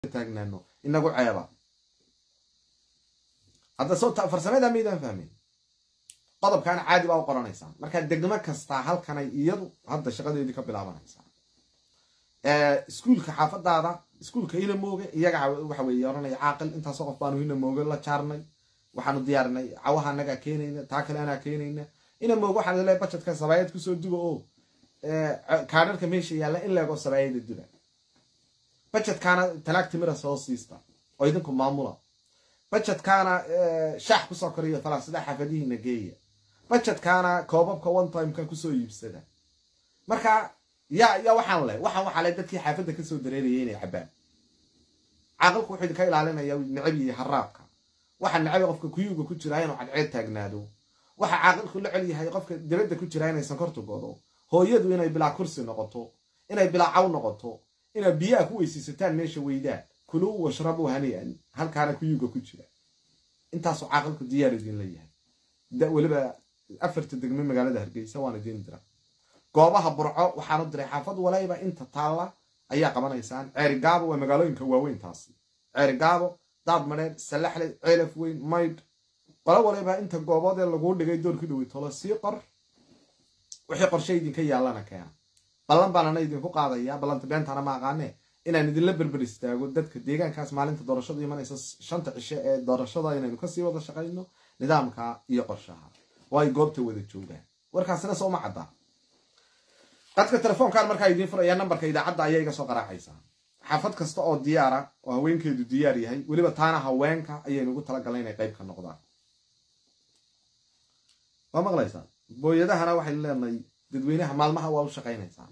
taagnaano inagu ceeba hadda soo farsamada maydaan fahmin qodobkaana caadi baa u qoranaysaan markaa degmo kastaa halkanay iyadu hadda shaqadeedii ka bilaabanaysaa iskuulka xaafadaada iskuulka hinamooge iyaga waxa weeye oranaya caaqil intaasoo qof baanu hinamooge la jaarnay waxaanu diyaarinay cawaha anagaa keenayna taa kale anaa keenayna hinamooge waxaan leeyahay bajetka sabaayad kusoo duba oo kaadharka meesha yaalla in leego sabaayada duba bajetkaana talaag timira soo siista oo idinku maamula bajetkaana shaax kusoo koriyo falaasida xaafadihiina geeya bajetkaana koobabka one timeka kusoo iibsada marka yaa yaa waxaan leh waxaan waxaa leh dadkii xaafadda kasoo dareerayay inay cabaan caaqilku wuxuu idinka ilaalinaya necab iyo haraabka waxa necab qofka kuyuuga ku jiraa inuu cadceed taagnaado waxa caaqilku la cel yahay qofka dibadda ku jiraa inay sankortu godo hooyadu inay bilaa kursi noqoto inay bilaa caw noqoto inaad biyaha ku weysiisataan meesha weydaan kuluu washrabuu hanian halkaana kuyuuga ku jira intaasuu caaqilku diyaar idin leeyahay weliba afarta degme magaalada hargeysa waan idiin dira goobaha burco waxaanu diray xaafad walayba inta taalla ayaa qabanaysaan ceerigaabo waa magaalooyinka waaweyn taasi ceerigaabo daad madheer salaxle ceelaf weyn maydh qolo walayba inta gooboodee laguu dhigay doorkii dhowey tolo sii qor wixii qorshe idinka yaallana keena ballan baanana idinku qaadayaa ballanta beentana ma aqaane inaan idinla berber istaago dadka deegaankaas maalinta doorashadu imanaysa shanta cishe ee doorashada inaynu kasii wada shaqayno nidaamka iyo qorshaha oo ay goobta wada joogaan warkaasina sooma caddaa qadka telefoonkan markaa idiin furaya nambarka idaacadda ayaa iga soo qaraacaysaa xaafad kasta oo diyaara oo haweenkeedu diyaar yahay weliba taana haweenka ayaynu ugu talagalnay inay qayb ka noqdaan waa maqlaysaa booyadahana waxaynu leenahay dadweynaha maalmaha waa u shaqaynaysaa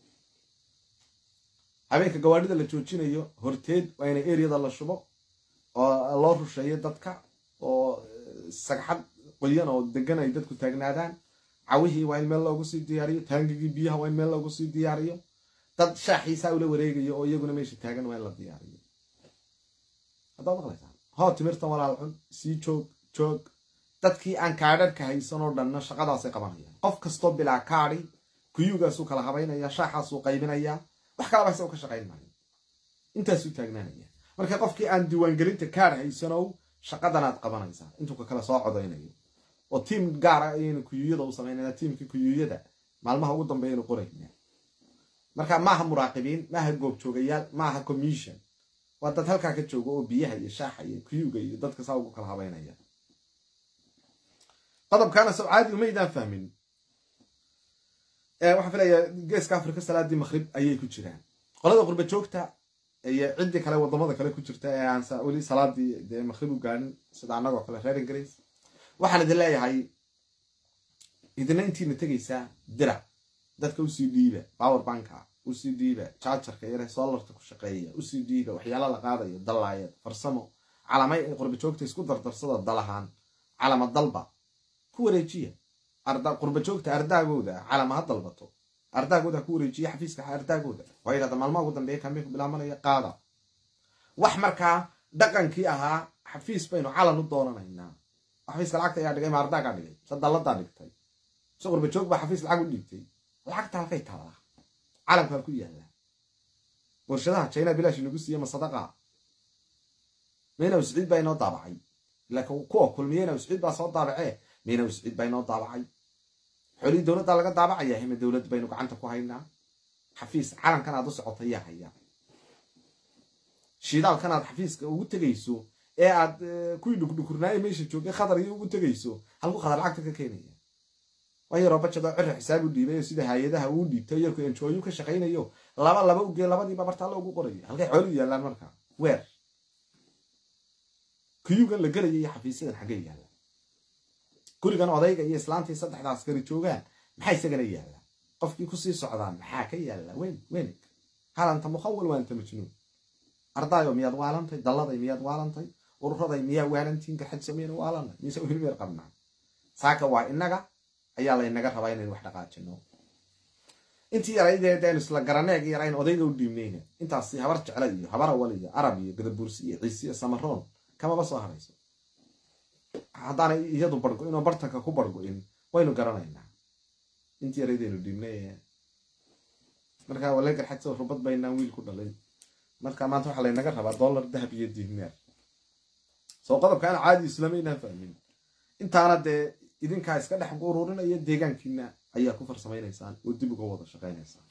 habeenka gawaadhida la joojinayo horteed waa inay eriyada la shubo oo loo rusheeyo dadka oo sagxad qoyan oo degan ay dadku taagnaadaan cawihii waa in meel loogu sii diyaariyo taangigii biyaha waa in meel loogu sii diyaariyo dad shaaxiisaa ula wareegayo oo iyaguna meesha taagan waa in la diyaariyo haddaad maqlaysaa hoo timirtan walaal cun sii joog joog dadkii aan kaadharhka haysan oo dhanna shaqadaasay qabanayaan qof kastoo bilaa kaadi kuyuugaasuu kala habaynaya shaaxaasuu qaybinayaa wax kalaba isagoo ka shaqayn maayo intaasuu taagnaanaya marka qofkii aan diiwaangelinta kaar haysanow shaqadanaad qabanaysaa intuu ka kala soo codaynayo oo tiim gaara ayaynu kuyuuyada u samaynana tiimkii kuyuuyada maalmaha ugu dambeeyaynu qorayna marka maaha muraaqibiin maaha goobjoogayaal maaha commission waa dad halkaa ka jooga oo biyaha iyo shaaxa iyo kuyuuga iyo dadka saa ugu kala habaynaya qodobkaana sow caadi umaydaan fahmin waxaan filayaa geeska afrika salaadii maqrib ayay ku jiraan qolada qurba joogta iyo ciddii kale wadamada kale ku jirta ee aan weli salaadii dee maqrib u gaarin sida annagoo kale reer ingiriis waxaan idin leeyahay idina intiina tegaysaa dira dadka usii dhiiba power banka usii dhiiba jaajarka yare solarta ku shaqeeya usii dhiiba waxyaala la qaadayo dallaayad farsamo calamay ay qurba joogta isku dardarsada dalahaan calama dalba ku wareejiya qurba joogta ardaagooda calama ha dalbato ardaagooda ku wareejiya xafiiska ardaagooda waa yidhahda maalmaha ugu dambeeya kambeku bilaabanaya qaada wax markaa dhaqankii ahaa xafiis baynu calan u doonanaynaa xafiiska lacagta ayaa dhigay ma ardaagaa dhigay se dalladaa dhigtay se qurba joog baa xafiis lacag u dhiibtay lacagta halkay taalaa calamkaa ku yaalla warshadaha china bilaash nagu siiye ma sadaqa mayna usciid baa inoo daabacay laakiin kuwa kulmiyeyna usciid baa soo daabacee mayna usciid baa inoo daabacay xoolihii dowladdaa laga daabacaya hime dowladd baynu gacanta ku haynaa xafiis calankan aad u socota yaa haya shiidaalkan aad xafiiska ugu tegayso ee aad kuwii dhukdhukurnaaya meesha joogay khadar iyo ugu tegayso halku khadar lacagta ka keenaya waa yaroo bajadoo cira xisaab u dhiibay sida hay-adaha uu dhiibtay yarku enjooyu ka shaqaynayo laba laba ugee labadiiba bartaalla ugu qorayo halkay xooluu yaallaan markaa weer kuyugan la gelaya iyo xafiisyadan xaggay yaalla gurigan odayga iyo islaantii saddexda askari joogaan maxaa isagana yaalla qofkii kusii socdaan maxaa ka yaalla wen wenig halanta mukhawal waanta majnuun ardaayo miyaad waalantay dalladay miyaad waalantay ururaday miyaa waalantiin garxadsameyna waalanay mise hilmeer qabnaa saaka waa innaga ayaa laynaga rabaa inaynu wax dhaqaajino intii yaraydeedaynu isla garaneeg yarayn odayga u dhiibnayna intaasi habar jecla iyo habar awal iyo arab iyo gadabuursi iyo ciise iyo samaroon kamaba soo harayso haddaanay iyadu bargo-in oo bartanka ku bargo-in waynu garanaynaa intii yaraydaynu dhiibnay markaa wale garxadso rubad baynaan wiil ku dhalay marka maanta waxaa laynaga rabaa dollar dahab iyo diinaar soo qodobka aan caadi islamaynaan fahmin intaana dee idinkaa iska dhex ururinaya deegaankiina ayaa ku farsamaynaysaan oo dib uga wada shaqaynaysaan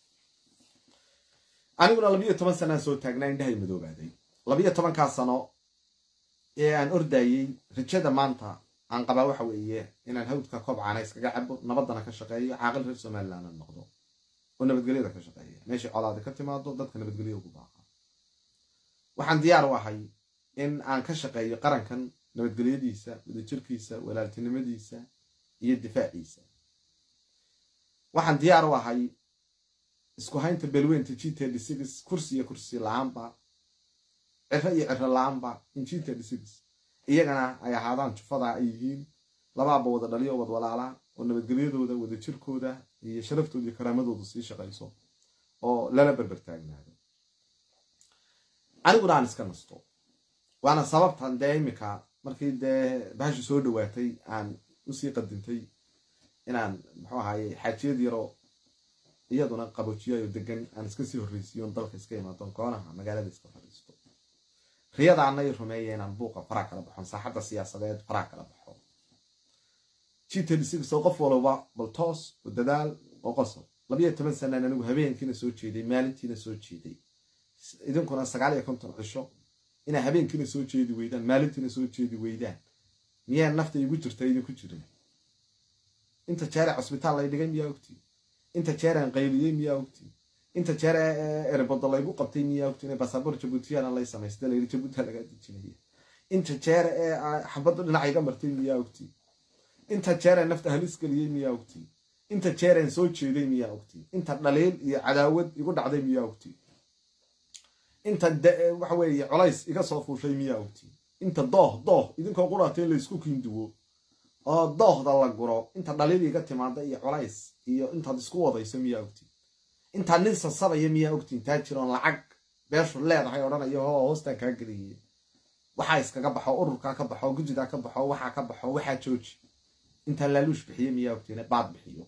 aniguna labiyo toban sanaan soo taagnaa indhahay madoobaaday labiyo tobankaa sano ee aan ordayey rajada maanta aan qabaa waxa weeye inaan hawdka kobcana iskaga cabo nabadana ka shaqeeyo caaqil reer somaliland aan noqdo oo nabadgelyada ka shaqeeya meeshai colaadi ka timaado dadka nabadgelyo ugu baaqa waxaan diyaar u ahay in aan ka shaqeeyo qarankan nabadgelyadiisa wadajirkiisa walaaltinimadiisa iyo difaaciisa waxaan diyaar u ahay isku haynta belweynta g t dix kursi iyo kursi la-aanba ciro iyo ciro la-aanba in g t dix iyagana ay ahaadaan jufada ay yihiin labaaba wada dhaliyo wad walaalaa oo nabadgelyadooda wadajirkooda iyo sharaftooda iyo karaamadooda sii shaqayso oo lala berber taagnaado aniguna aan iska nasto waana sababtan dee imika markii dee bahashu soo dhawaatay aan usii qadintay inaan muxuu ahaye xaajiyad yaro iyaduna qaboojiyayo degan aan iska sii horreysiiyon dalka iska imaadon koonaha magaalada iska fadhiisto riyada anay rumeeya inaan buuqa faraa kala baxon saaxadda siyaasadeed faraa kala baxo gtdisoo qof walba bal toos oo dadaal oo qosob labiyo toban sanaan anigu habeenkiina soo jeeday maalintiina soo jeeday idinkuna sagaal iyo konton cisho inaa habeenkiina soo jeedi weydaan maalintiina soo jeedi weydaan miyaa nafta igu jirta idinku jirin inta jeere cusbitaal lay dhigay miyaa ogtii inta jeeraan qayliyey miyaa ogtii inta jeer erebodo laygu qabtay miyaa ogtiin basaboor jabuutiyana lay samaystay layidhi jabuutia lagaa dejinaya inta jeer ee xabaddu dhinac iga martay miyaa ogtii inta jeeraan nafta halis geliyey miyaa ogtii inta jeeraan soo jeeday miyaa ogtii inta dhaliil iyo cadaawad igu dhacday miyaa ogtii inta waxa weeye colays iga soo fuushay miyaa ogtii inta dooh dooh idinkoo quraatay laysku kiinduwo oo doohda la guro inta dhaliil iga timaada iyo colays iyo intaad isku wadayso miyaa ogtii intaa nin sasabaya miyaa ogtiin taa jiroon lacag beeshu leedahay odhanayo hoo hoostaan kaa geliyey waxaa iskaga baxo ururkaa ka baxo gujidaa ka baxo waxaa ka baxo waxaa jooji intaa laaluush bixiye miyaa ogtiin baad bixiyo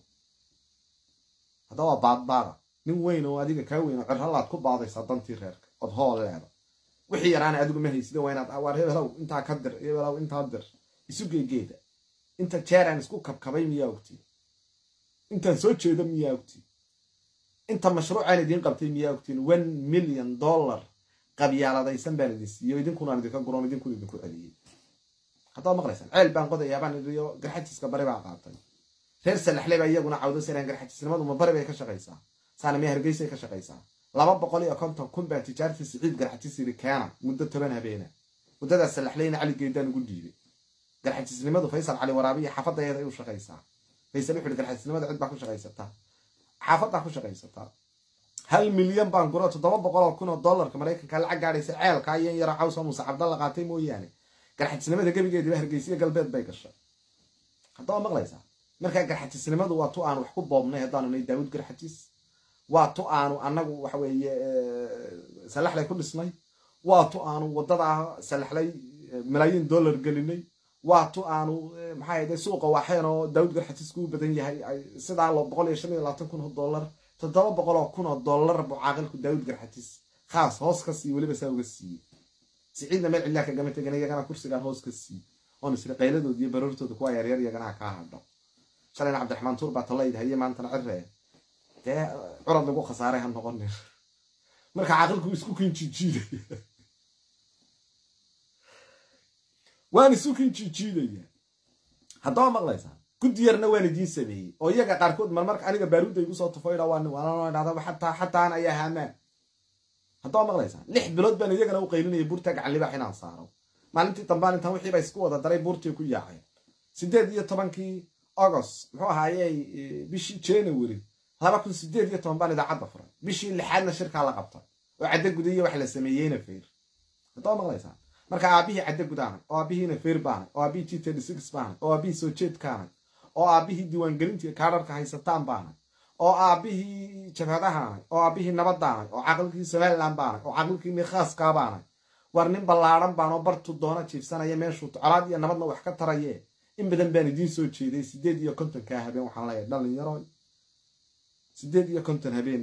haddaba waa baadbaada nin weyn oo adiga kaa weyn oo cirhalaad ku baadaysaa dantii reerka ood hool leeda wixii yaraana adigu ma haysida waa inaad waar hebelow intaa ka dir hebelow intaa dir isu geegeeda inta jeeraan isku kabkabay miyaa ogtiin intaan soo jeedo miyaa ogtiin inta mashruucaan idiin qabtay miyaa ogtiin one million dollar qabyaaladaysan baan idin siiyo idinkunaan idinka guroon idinkun idinku celiyey haddaa maqlaysaan ceel baan qodayaa baan idiyo garxajiska bari baa qaatay reer salaxle baa iyaguna cawdo saraan garxajisnimadu ma bari bay ka shaqaysaa saana miya hargeysay ka shaqaysaa laba boqol iyo konton kun baa tijaartii siciid garxajis yiri keena muddo toban habeena muddadaas salaxleyna cali geedaan ugu dhiibay garxajisnimadu faysal cali waraabiya xaafadayeeda ay u shaqaysaa faysal wuxuu garxajisnimada cid baa ku shaqaysataa xaafadaa ku shaqaysataa hal milyan baan guro toddoba boqol oo kun oo dollarka maraykanka lacag gaadhaysa ceelka iyo in yaro cawsa muuse cabdalla qaatay mooyaane garxajisnimada gebigeediba hargeysiyo galbeed bay gashay haddaba maqlaysaa markaa garxajisnimadu waa tu aanu wax ku boobnay haddaanu nay daawud garxajis waa tu aanu annagu waxa weeye salaxlay ku dhisnay waa tu aanu waddadaa salaxlay malaayiin dollar gelinay waa tu aanu maxaa yade suuqa waaxeen oo daawud garxajisku u badan yahay sidaa boqol iyo shan iyo labaatan kun oo dollar toddoba boqol oo kun oo dollar buu caaqilku daawud garxajis khaas hoos ka sii weliba saa uga siiyey siciidna meel cidlaa kagama tegan iyagana kursigaan hoos ka sii oon isri qayladooda iyo baroortooda kuwa yaryar iyagana ha kaa hadho shalayna cabdiraxmaan tuur baa talayda haye maantana ciree dee curad lagu khasaaray ha noqonin marka caaqilku isku kinjijiidaya waan isu kinjijiidaya haddaba maqlaysaa guddi yarna waan idiin sameeyey oo iyaga qaarkood marmarka aniga baaruudda igu soo tufo idhaa waan waanoo idhahda xataa xataan ayaa haamaan haddaba maqlaysaa lix bilood baan iyagana u qaylinaya buurta gacan libaax inaan saaro maalintii dambaan intaan wixiiba isku wada daray buurtii ku yaaceen sideed iyo tobankii agost muxuu ahaayey bishii january laba kun sideed iyo toban baan idaacadda furay bishii lixaadna shirkaa la qabtay oo caddo gudiyo wax la sameeyeyna fayr haddaba maqlaysaa marka aabihii caddo gudaanay oo aabihiina fayr baanay oo aabihii g thirty six baanay oo aabihii soo jeedkaanay oo aabihii diiwaangelintii kaadharka haysataan baanay oo aabihii jabhadahaanay oo aabihii nabadaanay oo caqilkii somaliland baanay oo caqilkii mikhaaska baanay war nin ballaadhan baanoo bartu doona jiifsanaya meeshuu colaad iyo nabadna wax ka taraye in badan baan idiin soo jeeday sideed iyo kontonkaa habeen waxaan leeyahay dhalinyaro sideed iyo konton habeen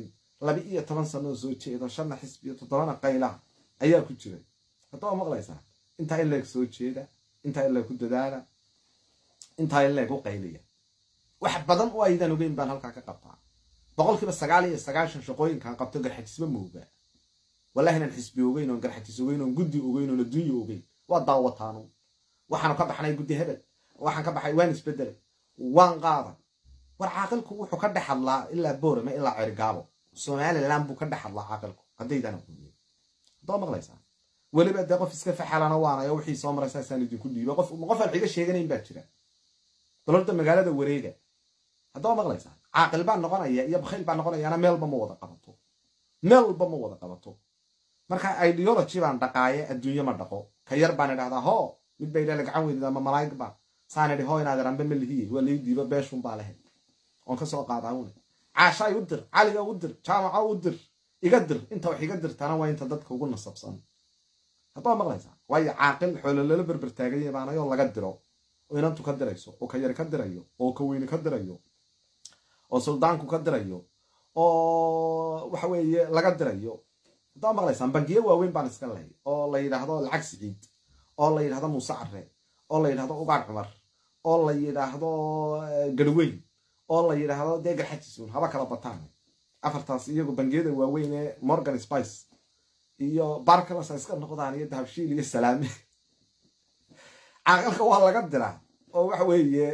laba iyo toban sanoo soo jeedo shanna xisbiyo toddobana qaylaha ayaa ku jira hadda waa maqlaysaa intaa in leeg soo jeeda intaa in leeg ku dadaala intaa in leeg u qayliya wax badan oo aydan ogeyn baan halkaa ka qabtaa boqolkiiba sagaal iyo sagaashan shaqooyinkaan qabto garxajisma moogaa wallahi inaan xisbi ogeyn oon garxajis ogeyn oon guddi ogeyn oon adduunya ogeyn waa daawataanu waxaanu ka baxnay guddi hebel waxaan ka baxay waan isbedelay waan qaaday war caaqilku wuxuu ka dhex hadlaa ilaa boorame ilaa cergaabo somalilan buu ka dhex hadlaa caaqilku haddaydaan aqoonin haddaa maqlaysaa weliba dee qof iska faxalana waanayo wixii soo maray saasaan idinku dhiiba qof qof aan xiga sheeganayn baa jira balorda magaalada wareega haddaa maqlaysaa caaqil baan noqonaya iyo bakhayl baan noqonayaana meelba ma wada qabato meelba ma wada qabato marka ideology baan dhaqaaye adduunye ma dhaqo ka yar baan idhahdaa hoo mid bay idhala gacan weydid ama malaa'ig baa saan idhi hoo inaad iranbe ma lihiye waa lii diiba beeshun baa lehe oon ka soo qaadaa une caashaay u dir caliga u dir jaamaca u dir iga dir inta wax iga dirtana waa inta dadka ugu nasabsan haddaa maqlaysaa waayo caaqil xoolo lala berber taaganya baanayoo laga diro oo inantu ka dirayso oo ka yari ka dirayo oo ka weyne ka dirayo oo suldaanku ka dirayo oo waxa weeye laga dirayo haddaa maqlaysaan bangiye waaweyn baan iska lehay oo la yidhaahdo lacag siciid oo la yidhahdo muuse care oo la yidhahdo ugaar cumar oo la yidhaahdo garweyn oo la yidhaahdo dee garxajisun haba kala bataan afartaas iyagu bangiyada waaweyn ee morgan spice iyo barkalas iska noqdaan iyo dahabshiil iyo salaame caaqilka waa laga diraa oo waxa weeye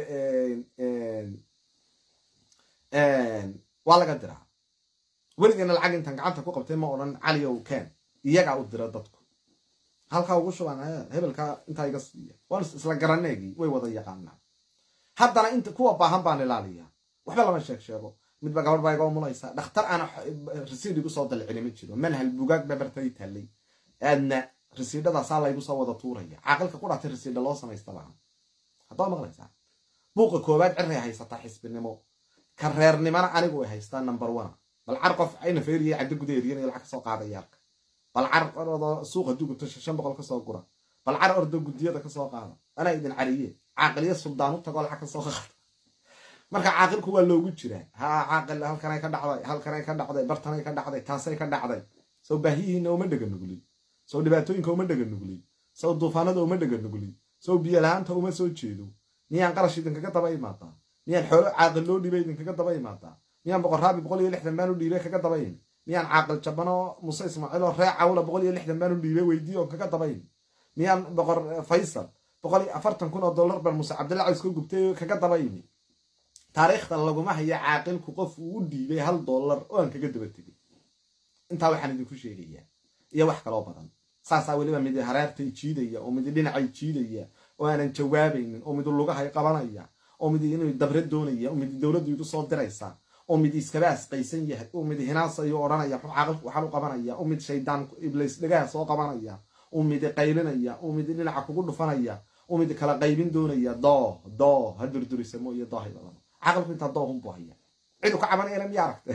waa laga diraa weligeena lacag intaan gacanta ku qabtay ma odhan cali ow ken iyagaa u dira dadku halkaa ugu shubaan hebelkaa intaa iga siiya waan isla garaneegii way wada yaqaanaa haddana inta kuwa baahan baan ilaaliyaa waxba lama sheeg sheego midba gabadh baa iga umulaysaa dhakhtar aan rasiid igu soo dalcini ma jiro manhal bugaag babartay taallay aadna rasiidhadaasaa laygu soo wada tuuraya caaqilka ku dhaatay rasiidha loo samaysta baa haddaa maqlaysaa buuqa koowaad ciray haysataa xisbinimo ka reernimana anigu ay haystaa number one bal car qof ayna feeriya caddo guda eryanaya lacag kasoo qaadaya arka bal car ordo suuqa duguto shan boqol kasoo gura bal car ordo guddiyada kasoo qaada anaa idin cariye caaqiliya suldaan u tagoo lacag kasoo qaada marka caaqilku waa loogu jiraa ha caaqil halkanay ka dhacday halkanay ka dhacday bartanay ka dhacday taasay ka dhacday sow baahiyihiina uma dhega nuglin sow dhibaatooyinka uma dhega nuglin sow duufaanada uma dhega nuglin sow biyo la-aanta uma soo jeedo miyaan qarash idinkaga daba imaadaa miyaan xoolo caaqil loo dhiibay idinkaga daba imaadaa miyaan boqorraabi boqol iyo lixdan baan u dhiibay kaga dabayn miyaan caaqil jabano muse ismaaciil oo ree cawla boqol iyo lixdan baan u dhiibay weydii oo kaga dabayn miyaan boqor faysal boqol iyo afartan kun oo dollar baan muse cabdilla caws ka gubtay kaga dabayni taariikhda laguma haya caaqilku qof uu u dhiibay hal dollar oo aan kaga daba tegay intaa waxaan idinku sheegayaa iyo wax kaloo badan saasaa weliba midi hareertay jiidaya oo midi dhinacay jiidaya oo aanan jawaabaynin oo midi lugahay qabanaya oo midi inuu dabre doonaya oo midi dowladdu igu soo diraysa oo midi iskaba asqaysan yahay oo midi hinaasayo odhanaya muxuu caaqilku waxaan u qabanaya oo mid shaydaan iblays dhagaha soo qabanaya oo midi qaylinaya oo midi dhinaca kugu dhufanaya oo midi kala qaybin doonaya doo doo ha durdurisamo iyo doohay badan caqilku intaa doohun buu haya cidu ka cabanayana miya aragte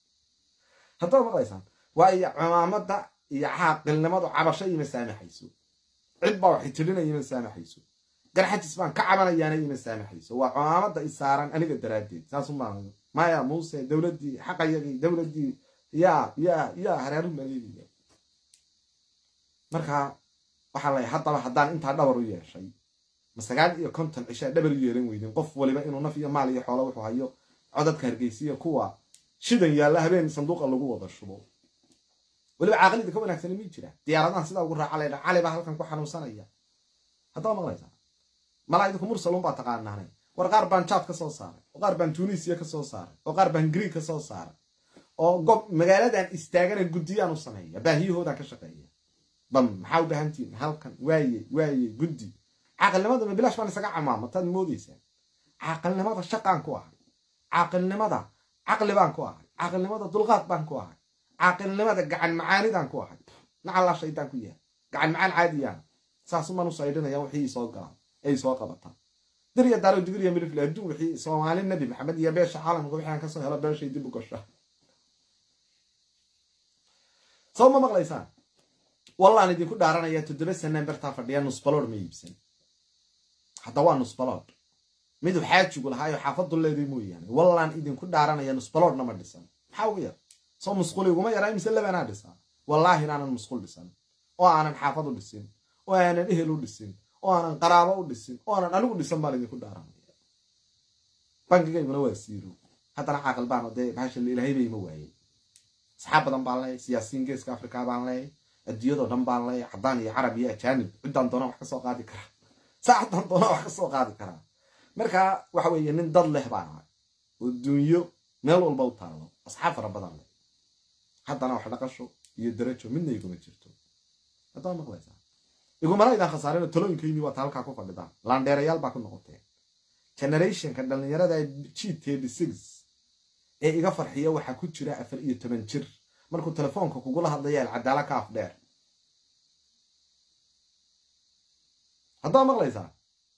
haddaad maqlaysaan waayo cumaamada iyo caaqilnimadu cabasho ima saamaxayso cid baa waxay tirinaya ima saamaxayso garxajis baan ka cabanayaana ima saamaxayso waa cumaamada isaaran aniga daraaddeed saasumaa maya muuse dowladdii xaqayagii dowladdii yaa yaa yaa hareeru maleegaya marka waxaa lay haddaba haddaan intaa dhabar u yeeshay ma sagaal iyo konton cishaa dhabar u yeelan weydin qof waliba inuu naf iyo maal iyo xoolo wuxuu hayo codadka hargeysiya kuwa shidan yaalla habeen sanduuqa lagu wada shubo weliba caaqilida ka wanaagsani mi jira diyaaradahan sidaa ugu raaca laydha cali baa halkan ku xanuunsanaya haddaa maqlaysaa malaa idinku mursalun baa taqaanaanay war qaar baan jaad ka soo saaray oo qaar baan tunisiya ka soo saaray oo qaar baan greeg ka soo saaray oo gob magaaladan istaagana guddiyaan u sameeya baahiyahoodaa ka shaqeeya bam maxaa u baahantihin halkan waaye waaye guddi caaqilnimada ma bilaash baan isaga camaama taad moodaysaa caaqilnimada shaqaan ku ahay caaqilnimada caqli baan ku ahay caaqilnimada dulqaad baan ku ahay caaqilnimada gacan macaanidaan ku ahay nacallaa shaydaan ku yahay gacan macaan caadiyaan saasumaan u saydhinaya wixii soo galaan ay soo qabataan dariya daaro digriya milifle adduun wixii soomaali nabi maxamed iyo beesha caalamka wixii aan kasoo helo beeshay dib u gasha soo ma maqlaysaan wallaan idinku dhaaranaya toddoba sanaan bartaa fadhiya nusbalood ma iibsan hadda waa nusbalood miduu xaajigu lahaayo xaafadu leeday mooyaane wallaan idinku dhaaranaya nusbaloodna ma dhisan maxaa ugu yar soo musquli iguma yaraa mise labanaa dhisaa wallaahi inaanan musqul dhisan oo aanan xaafad u dhisin oo aanan ehel u dhisin oo aanan qaraabo u dhisin oo aanan anigu dhisan baan idinku dhaaranaya bankigayguna waa siiro haddana caaqil baano dee bahasha ilaahayba ima waayey asxaab badan baan leeyahy siyaasiyiin geeska africa baan leeyahy adduunyadoo dhan baan leeyahy caddaan iyo carab iyo ajaanib ciddaan doona wax ka soo qaadi karaa saacadaan doona wax ka soo qaadi karaa marka waxa weeye nin dad leh baan ahay oo duunyo meel walba u taallo asxaab fara badan leh haddana wax dhaqasho iyo darajo midna iguma jirto haddaba maqlaysaa igumana idaan khasaarino talooyinkayni waata halkaa ku fadhidaan laandheerayaal baa ku noqoteen generationka dhallinyarada g thirty six ee iga farxiya waxaa ku jira afar iyo toban jir markuu telefoonka kugula hadlaya alcadaala ka af dheer haddaa maqlaysaa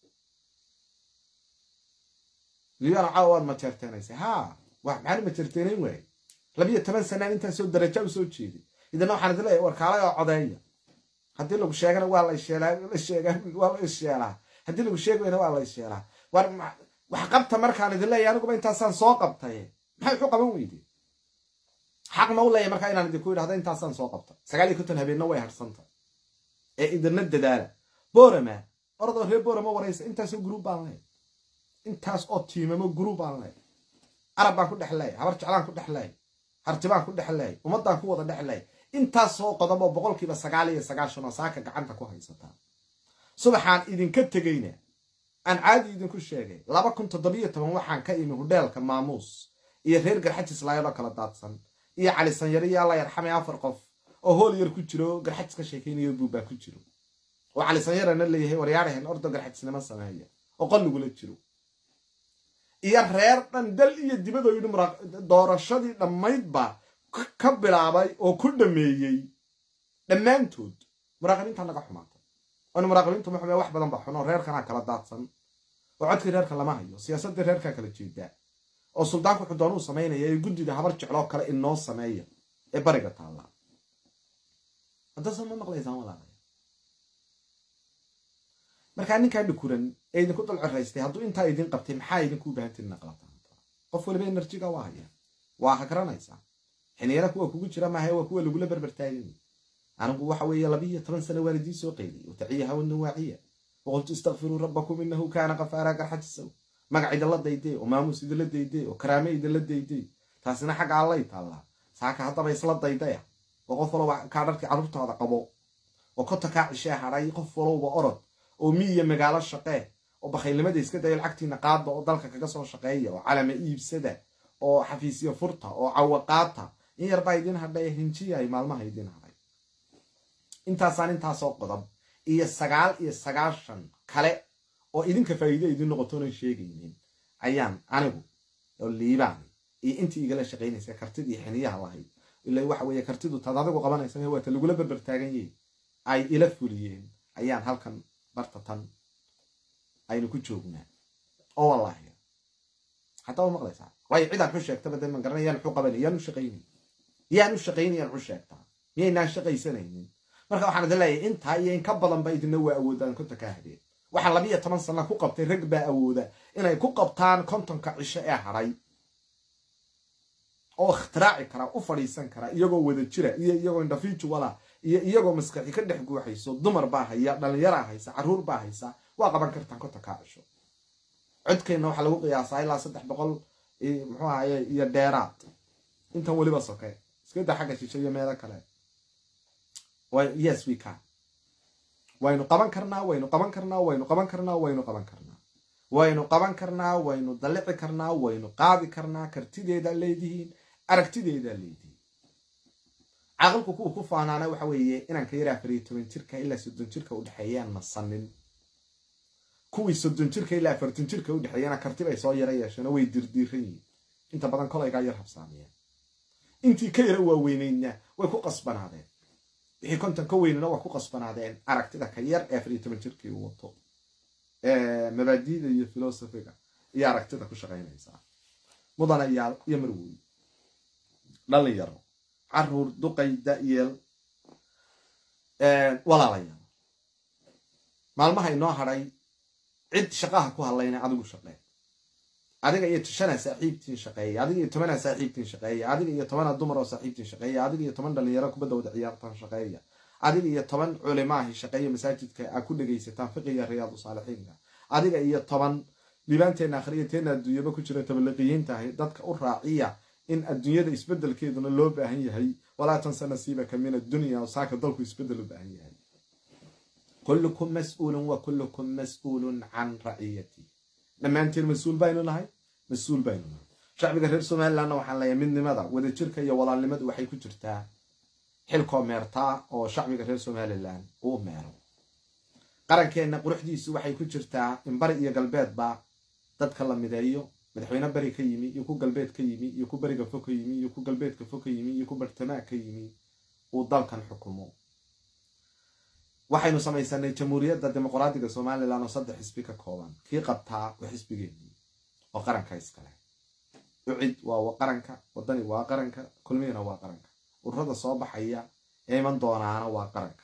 liyaana caawa waad majeerteenaysa haa wax maxaan majeerteenayn waaye labiyo toban sanaan intaasoo daraja u soo jeeday idana waxaan idin leeyahay warkaalay oo codeeya haddii lagu sheegana waa la sheelaa la sheegaa waa la isheelaa haddii lagu sheegayna waa la isheelaa war wax qabta markaan idin leeyahay aniguba intaasaan soo qabtay maxay wuxuu qaban weyde xaq ma u leeyahay markaa inaan idinku idhahda intaasaan soo qabta sagaal iyo konton habeenna way harsanta ee idina dadaala borama oradoo reer borama waraysa intaasoo gruub baan leeyahay intaas oo tiimamo gruub baan leeyahay arab baan ku dhex leeyahay habar jeclaan ku dhex leeyahay hartibaan ku dhex leeyahay ummaddaan ku wada dhex leeyahay intaasoo qodob oo boqolkiiba sagaal iyo sagaashan oo saaka gacanta ku haysataa subaxaan idinka tegayna aan caadi idinku sheegay laba kun toddobiyo toban waxaan ka imi hudheelka maamuus iyo reer garxajis laayadoo kala daadsan iyo cali sanyare iyo alla yarxamay afar qof oo hool yar ku jiro garxajis ka sheekaynayo buubbaa ku jiro oo cali sanyarana leeyahay waryaarahen ordo garxajisnimo sameeya oo qolligula jiro iyo reer dhan dal iyo dibadoo yidhi doorashadii dhammaydba ka bilaabay oo ku dhameeyey dhammaantood muraaqibiinta naga xumaatay oona muraaqibiintu ma xume wax badan ba xun oo reerkanaa kala daadsan oo codkii reerka lama hayo siyaasaddii reerkaa kala jeedaa oo suldaanku wuxuu doonuu samaynaya ee guddida habar jecloo kale inoo sameeya ee bariga taalla haddase ma maqlaysaan walaalaya markaa ninkaa dhikuran ee idinku dulcoraystay hadduu intaa idin qabtay maxaa idinku baahantiin naqlataan qof waliba enerjiga waa haya waa hagranaysaa xiniyara kuwa kugu jira maaha waa kuwa lagula berbertaagay anigu waxa weeye labiiyo toban sano waalidii soo qeydiyay wataciyaha wanawaaciya waqultu istakfiruu rabbakum inahu kaana kafaara garxajisow magac idinla daydee oo maamuus idinla daydee oo karaame idinla daydee taasina xagga allay taallaa saaka haddaba isla daydaya oo qof walba kaa dharkii carruurtaada qabo oo kota kaa cishee hadhay qof walowba orod oo miyiya magaalo shaqee oo bakhaylnimada iska dayo lacagtiina qaada oo dalka kaga soo shaqeeya oo calama iibsada oo xafiisyo furta oo cawaqaata in yarbaa idin hadhay hinjiya ay maalmaha idin hadhay intaasaan intaasoo qodob iyo sagaal iyo sagaashan kale oo idinka faa'iide idin noqotoonan sheegaynin ayaan anigu oo liibaan iyo intii igala shaqaynaysa kartidii xiniyaha lahayd ila waxa weeye kartidu taad adigu qabanaysa waata lagula berbertaagan yahay ay ila fuliyeen ayaan halkan barta tan aynu ku joognaa oo wallaahi hataa wa maqlaysaa waayo cidaan xu sheegtaba de man garanay yaan xu qabanay yaan u shaqaynay yaan u shaqaynay yaan xu sheegtaa miyaynaan shaqaysanaynin marka waxaan idin leeyahay intaa iyo in ka badanba idina waa awoodaan konta kaa hadheen waxaa labiiyo toban sana ku qabtay rag baa awooda inay ku qabtaan kontonka cisho ee hadhay oo ikhtiraaci karaa u fadhiisan karaa iyagoo wada jira iyo iyagoo individuala iyo iyagoo maskaxi ka dhex guuxayso dumar baa haya dhalinyaraa haysa carruur baa haysa waa qaban kartaan konta kaa cisho codkeenna waxaa lagu qiyaasaa ilaa saddex boqol muxuu ahaye iyo dheeraad intan weliba soke iskada xagga shisho iyo meelo kale yes we can waynu qaban karnaa waynu qaban karnaa waynu qaban karnaa waynu qaban karnaa waynu qaban karnaa waynu dallici karnaa waynu qaadi karnaa kartideedaa leedihiin aragtideedaa leedihiin caqilku kuwa ku faanaana waxa weeye inanka yar afar iyo toban jirka ilaa soddon jirka udhexeeyaan nasanin kuwii soddon jirka ilaa afartan jirka udhexeeyana karti bay soo yara yeesheenoo way dirdiiran yihiin inta badan kolaygaa yar habsaamiyeen intii ka yara waaweyneydna way ku qasbanaadeen wixii konton ka weynana waa ku qasbanaadeen aragtida ka yar ee afar iyo toban jirkii uu wato mabaadiida iyo filosofiga iyo aragtida ku shaqaynaysaa mudanayaal iyo marwooy dhalinyaro caruur duqay da-yeel walaalayaal maalmaha inoo hadhay cid shaqaha ku hadlayna adigu shaqee adiga iyo shanaa saaxiibtiin shaqeeya adiga iyo tobanaa saaxiibtiin shaqeeya adiga iyo tobanaa dumar oo saaxiibtiin shaqeeya adiga iyo toban dhalinyaro kubadda wada ciyaartaan shaqeeya adiga iyo toban culimaahi shaqeeya masaajidka aa ku dhegaysataan fiqiga riyaadu saalixiinka adiga iyo toban libaanteena akhriya teena adduunyaba ku jira tabaliqiyiintahay dadka u raaciya in adduunyada isbedelkeeduna loo baahan yahay walaa tansa nasiibaka min addunya oo saaka dalku isbedel u baahan yahay kullukum mas-uulun wa kullukum mas-uulun can raciyati dhammaanteen mas-uul baynu nahay mas-uul baynu nahay shacbiga reer somalilandna waxaan leeyahay midnimada wadajirka iyo walaalnimadu waxay ku jirtaa xilkoo meertaa oo shacbiga reer somalilan uu meero qarankeenna quruxdiisu waxay ku jirtaa in bari iyo galbeedba dadka la mideeyo madaxweyne beri ka yimi iyo ku galbeed ka yimi iyo ku beriga fog ka yimi iyo ku galbeedka fog ka yimi iyo ku bartamaa ka yimi uu dalkan xukumo waxaynu samaysanay jamhuuriyadda dimuqraadiga somalilan oo saddex xisbi ka kooban kii qabtaa waa xisbigeenii oo qaranka iskale ucid waa qaranka wadani waa qaranka kulmihina waa qaranka ururada soo baxaya ee iman doonaana waa qaranka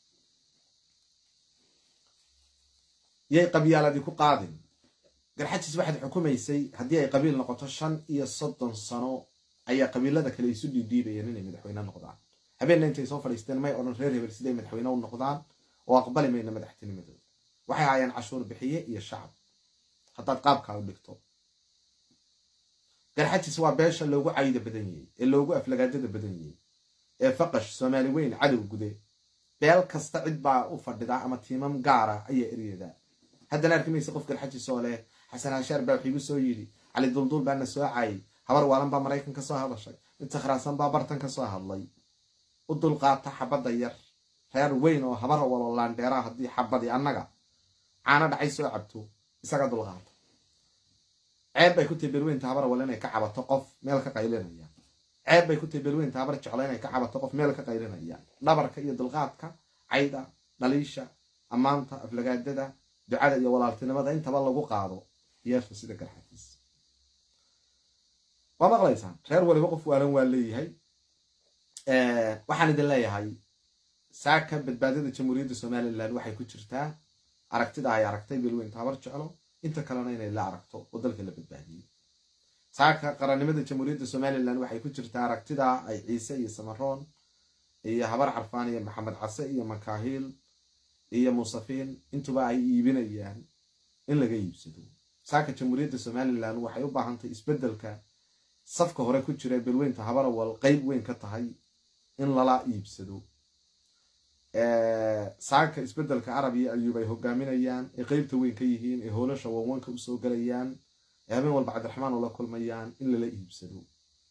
yay qabyaaladii ku qaadin garxajis waxaad xukumaysay haddii ay qabiil noqoto shan iyo soddon sano ayaa qabiilada kale isu dhiidhiibayeen inay madaxweyne noqdaan habeenna intay soo fadhiisteen may odhan reer hebel siday madaxweyne u noqdaan oo aqbali mayna madaxtinimadooda waxay ahaayeen cashuur bixiye iyo shacab haddaad qaabkaa u dhigto garxajis waa beesha loogu cayda badan yahay ee loogu aflagaadada badan yahay ee faqash soomaali weyn cadow gude beel kasta cid baa u fadhida ama tiimam gaara ayaa eryadaa haddana arki maysa qof garxajis oo leh xasan hashaar baa waxiigu soo yidhi cali dulduul baana soo caayay habar waalan baa maraykan ka soo hadashay mid sakhraasan baa bartan ka soo hadlay u dulqaata xabadda yar reer weyn oo habara walo laandheeraa haddii xabadii annaga caano dhacay soo cabto isaga dulqaata ceeb bay ku tahay belweynta habar wal inay ka cabato qof meel ka qaylinaya ceeb bay ku tahay belweynta habar jeclo inay ka cabato qof meel ka qaylinaya dhabarka iyo dulqaadka cayda dhaliisha ammaanta aflagaadada ducada iyo walaaltinimada intaba lagu qaado yeesha sida garxakiis waa maqlaysaan reer waliba qof waalan waa leeyahay waxaan idin leeyahay saaka badbaadada jamhuuriyadda somalilan waxay ku jirtaa aragtida ay aragtay belweynta habar jeclo inta kalena inay la aragto oo dalka la badbaadiyey saaka qarannimada jamhuuriyadda somalilan waxay ku jirtaa aragtida ay ciise iyo samaroon iyo habar carfaan iyo maxamed case iyo makaahiil iyo muusafiin intuba ay iibinayaan in laga iibsado saaka jamhuuriyadda somalilan waxay u baahantahy isbeddelka safka hore ku jira belweynta habarawal qeyb weyn ka tahay in lala iibsado saaka isbeddelka carab iyo ayuub ay hogaaminayaan ee qeybta weyn ka yihiin ee hoolasha wanwanka usoo galayaan ee habeen walba cabdiraxmaan ula kulmayaan in lala iibsado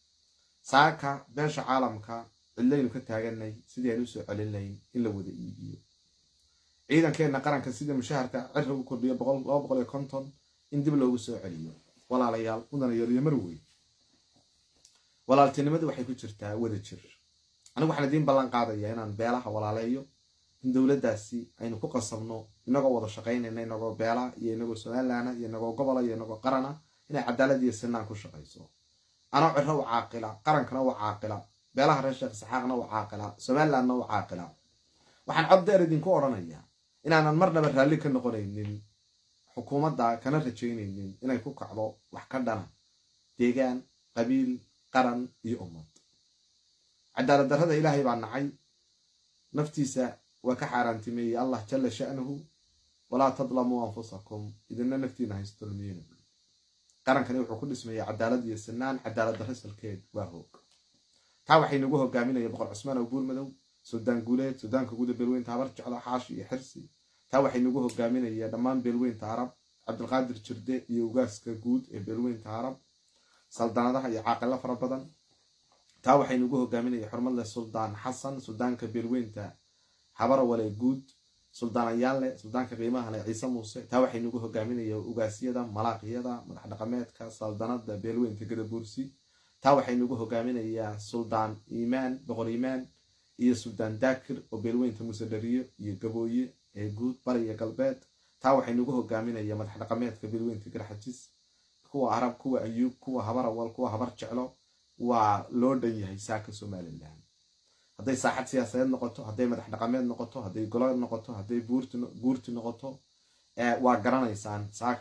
saaka beesha caalamka cidlaynu ka taaganay sidii aan usoo celinlayn in la wada iibiyo ciidankeenna qaranka sida mushaharka cira u kordhiyo laba boqol iyo konton in dib loogu soo celiyo walaalayaal mudanayaal iyo marweyn walaaltinimadu waxay ku jirtaa wada jir anigu waxaan idiin ballan qaadayaa inaan beelaha walaaleeyo in dowladdaasi aynu ku qasabno inagoo wada shaqaynayna inagoo beela iyo inagoo somalilaana iyo inagoo gobola iyo inagoo qarana inay cadaalad iyo sinaan ku shaqayso anoo ciro u caaqila qarankana u caaqila beelaha reer sheekh saxaaqna u caaqila somalilandna u caaqila waxaan cod deer idinku odhanayaa inaanan marnaba raalli ka noqonaynin xukuumadda kana rajaynaynin inay ku kacdo wax ka dhana deegaan qabiil qaran iyo ummad cadaalad darrada ilaahay baa nacay naftiisa waa ka xaaraantimeeyey allah jalla sha'nuhu walaa tadlamuu anfusakum idinna naftiina haystolmiyena qarankani wuxuu ku dhismaya cadaalad iyo sinaan cadaalad darro salkeed waa hoog taa waxay nagu hogaaminaya boqor cusmaan oo buurmadow suldaan guuleed suldaanka guuda beelweynta habar jeclo xaashi iyo xirsi taa waxay nagu hogaaminaya dhammaan beelweynta arab cabdilqaadir jirde iyo ugaaska guud ee beelweynta arab saldanadaha iyo caaqilo fara badan taa waxay nagu hogaaminaya xurmadle suldaan xasan suldaanka beelweynta habarawale guud suldaanayaanle suldaanka qiimahale ciise muuse taa waxay nagu hogaaminaya ugaasyada malaaqiyada madax dhaqameedka saldanada beelweynta gadabuursi taa waxay nagu hogaaminayaa suldaan iimaan boqor iimaan iyo suldaan daakir oo beelweynta musedhariyo iyo gabooye ee guud bariya galbeed taa waxay nagu hogaaminaya madax dhaqameedka beelweynta garxajis kuwa arab kuwa ayuub kuwa habarawal kuwa habar jeclo waa loo dhan yahay saaka somalilan hadday saaxad siyaasadeed noqoto hadday madax dhaqameed noqoto hadday golo noqoto hadday guurti noqoto waa garanaysaan saaka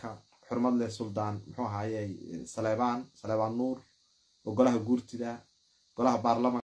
xurmad leh suldaan muxuu ahaaye saleebaan saleebaan nuur oo golaha guurtida golaha baarlamanka